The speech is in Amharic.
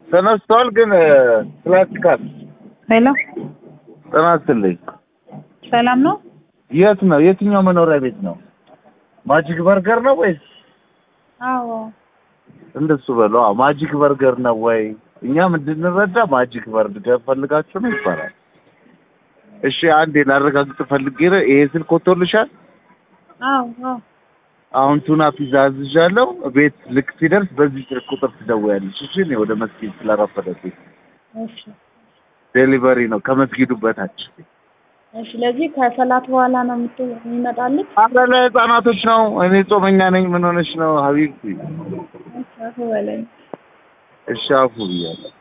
ተነስቷል፣ ግን ክላሲካል ሄሎ ጤና ይስጥልኝ። ሰላም ነው? የት ነው? የትኛው መኖሪያ ቤት ነው? ማጂክ በርገር ነው ወይስ አዎ እንደሱ በለው። አዎ፣ ማጂክ በርገር ነው ወይ? እኛም እንድንረዳ ማጂክ በርገር ፈልጋችሁ ነው ይባላል። እሺ፣ አንዴ ላረጋግጥ ፈልጌ ነው። ይሄ ስልክ ወጥቶልሻል? አዎ አዎ አሁን ቱና ፒዛ አዝዣለሁ። ቤት ልክ ሲደርስ በዚህ ስልክ ቁጥር ትደውያለሽ። እሺ፣ እኔ ወደ መስጊድ ስለረፈደብኝ እሺ ዴሊቨሪ ነው ከመስጊዱ በታች። እሺ ለዚህ ከሰላት በኋላ ነው የምት- የሚመጣልህ? አረ ለህፃናቶች ነው። እኔ ጾመኛ ነኝ። ምን ሆነሽ ነው ሀቢብቲ? እሺ አፉ በለኝ። እሺ አፉ ብያለሁ።